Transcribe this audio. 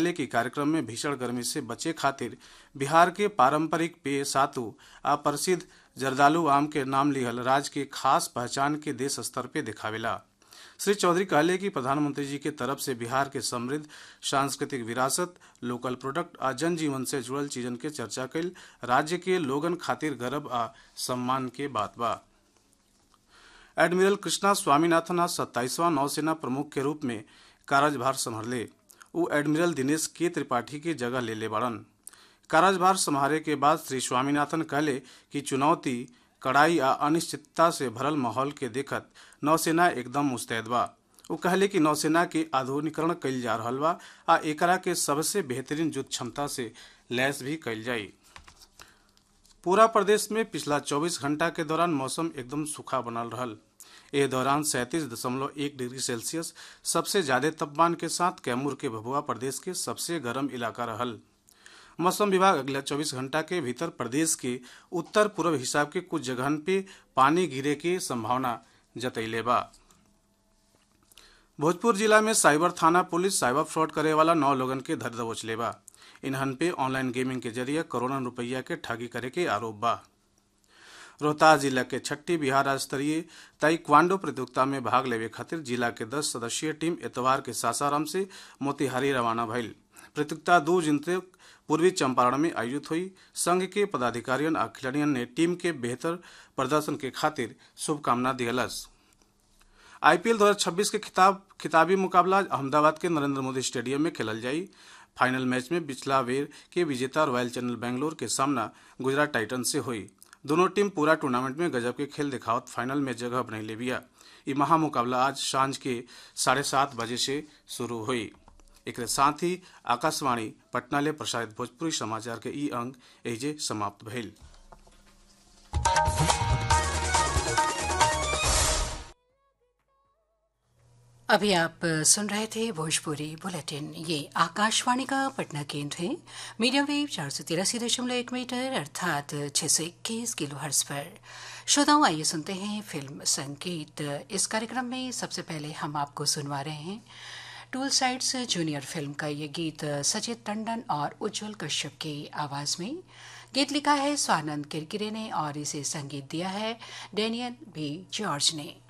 कहले कि कार्यक्रम में भीषण गर्मी से बचे खातिर बिहार के पारंपरिक पेय सातु आ प्रसिद्ध जर्दालू आम के नाम लिहल राज्य के खास पहचान के देश स्तर पे दिखावेला श्री चौधरी कहले कि प्रधानमंत्री जी के तरफ से बिहार के समृद्ध सांस्कृतिक विरासत लोकल प्रोडक्ट आ जनजीवन से जुड़ल चीजन के चर्चा कल राज्य के लोगन खातिर गर्व आ सम्मान के बात बा एडमिरल कृष्णा स्वामीनाथन आज सत्ताईसवां नौसेना प्रमुख के रूप में कार्यभार संभाले उ एडमिरल दिनेश के त्रिपाठी की जगह ले ले बड़न कार्यभार संभाले के बाद श्री स्वामीनाथन कहले कि चुनौती कड़ाई आ अनिश्चितता से भरल माहौल के देखत नौसेना एकदम मुस्तैद बा वो कहले कि नौसेना के आधुनिकरण कइल जा रहल बा आ एकरा के सबसे बेहतरीन युद्ध क्षमता से लैस भी कइल जाई पूरा प्रदेश में पिछला 24 घंटा के दौरान मौसम एकदम सूखा बनल रहल ए दौरान सैंतीस दशमलव एक डिग्री सेल्सियस सबसे ज्यादा तापमान के साथ कैमूर के भभुआ प्रदेश के सबसे गर्म इलाका रहल मौसम विभाग अगले 24 घंटा के भीतर प्रदेश के उत्तर पूर्व हिसाब के कुछ जगहन पे पानी गिरे के संभावना जतैले बा भोजपुर जिला में साइबर थाना पुलिस साइबर फ्रॉड करे वाला नौ लोगन के धर दबोच ले बा इन्हन पे ऑनलाइन गेमिंग के जरिए करोड़ों रुपया के ठगी करे के आरोप बा रोहतास जिला के छठी बिहार राज्य स्तरीय ताइक्वांडो प्रतियोगिता में भाग लेवे खातिर जिला के 10 सदस्यीय टीम एतवार के सासाराम से मोतिहारी रवाना भइल प्रतियोगिता दो जून तक पूर्वी चंपारण में आयोजित हुई संघ के पदाधिकारियों आ खिलाड़ियों ने टीम के बेहतर प्रदर्शन के खातिर शुभकामना दियलस आईपीएल 2026 के खिताब खिताबी मुकाबला अहमदाबाद के नरेंद्र मोदी स्टेडियम में खेलल जाई फाइनल मैच में पिछला वेर के विजेता रॉयल चैनल बेंगलोर के सामना गुजरात टाइटन से हुई दोनों टीम पूरा टूर्नामेंट में गजब के खेल दिखावत फाइनल में जगह बनैले बिया ये महामुकाबला आज सांझ के साढ़े सात बजे से शुरू हुई एक साथ ही आकाशवाणी पटना ले प्रसारित भोजपुरी समाचार के ई अंक एजे समाप्त भइल अभी आप सुन रहे थे भोजपुरी बुलेटिन ये आकाशवाणी का पटना केंद्र है मीडियम वेव चार सौ तिरासी दशमलव एक मीटर अर्थात छह सौ इक्कीस किलो हर्स पर श्रोताओं आइए सुनते हैं फिल्म संगीत इस कार्यक्रम में सबसे पहले हम आपको सुनवा रहे हैं टूल साइड्स जूनियर फिल्म का ये गीत सचित टंडन और उज्जवल कश्यप की आवाज में गीत लिखा है स्वानंद किरकिरे ने और इसे संगीत दिया है डेनियल बी जॉर्ज ने